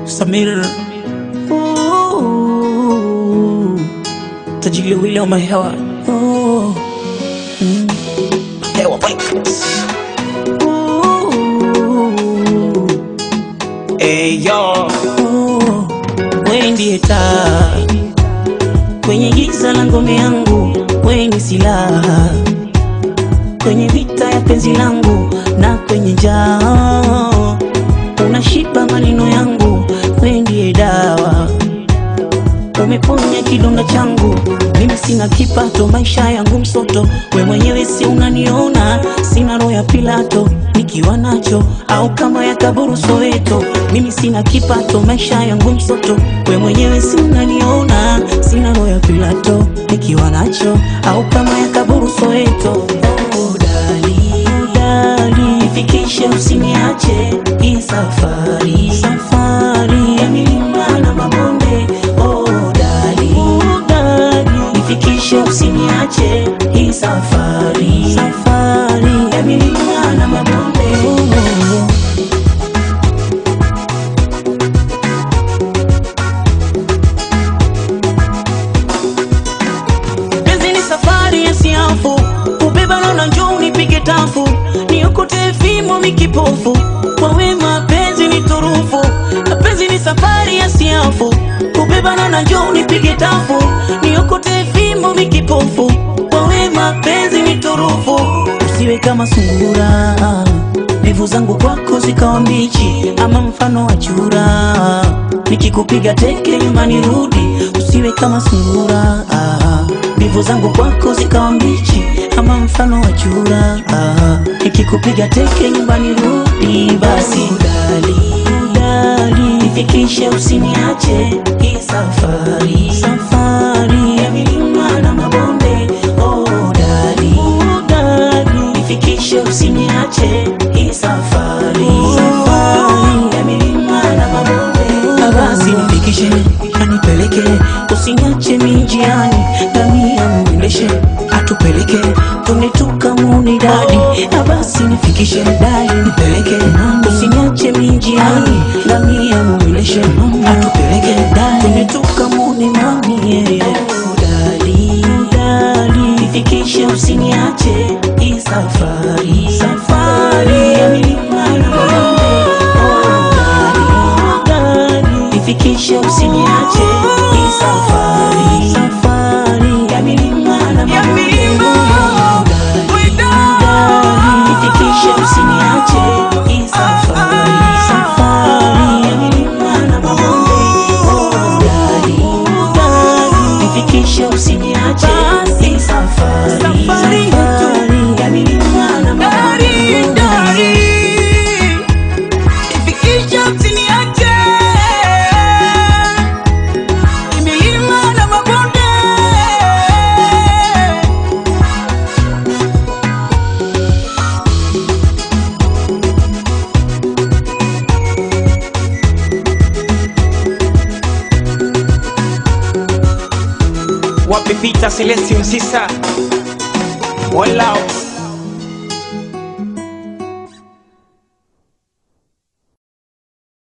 Samir Ooh, tajili wile wa mahewa Ooh, mm, hewa vibes Ooh, hey yo Ooh, wewe ndiye taa kwenye giza la ngome yangu, wewe ni silaha kwenye vita ya penzi langu na kwenye njaa unashiba maneno yangu, wewe ndiye dawa, umeponya kidonda changu. Mimi sina kipato, maisha yangu msoto, we mwenyewe si unaniona, sina roho ya Pilato nikiwa nacho au kama ya kaburu Soweto. Mimi sina kipato, maisha yangu msoto, we mwenyewe si unaniona, sina roho ya Pilato nikiwa nacho au kama ya kaburu Soweto. Oh, dali, dali, nifikishe usiniache hii safari, safari ya milima na mabonde. Oh, dali, dali, nifikishe usiniache hii safari, safari ya milima na mabonde. Oh, Penzi ni safari ya siafu, ubeba na njoo unipige tafu, niokote fimo mikipofu, kwa wema penzi ni turufu. Na penzi ni safari ya siafu, ubeba na njoo unipige tafu, niokote fimo mikipofu, kwa wema penzi ni turufu. Usiwe kama sungura, mbivu zangu kwako zikawa mbichi, ama mfano wa chura, nikikupiga teke nyumbani rudi, usiwe kama sungura ah. Mbivu zangu kwako zikawa mbichi ama mfano wa chura ah. Nikikupiga teke nyumbani rudi basi dali, dali nifikishe usiniache hii safari, safari ya milima na mabonde oh, dali, dali nifikishe usiniache hii safari, safari ya milima na mabonde basi nifikishe anipeleke usiniache minjiani ngamia mwendeshe atupeleke twende tukamuni dadi basi nifikishe dadi nipeleke usiniache minjiani ngamia mwendeshe atupeleke dadi twende tukamuni mami yeah. dadi dadi nifikishe usiniache hii safari safari ya milima na mabonde oh, dadi dadi nifikishe usiniache hii safari safari ya milima na mabonde Dadi, dadi, nifikishe usiniache hii safari safari ya milima na mabonde Oh, dadi, dadi, nifikishe usiniache hii safari safari ya milima na mabonde Ifikisha usiniache milima na mabonde. wapi Peter Celestin Sisa Walao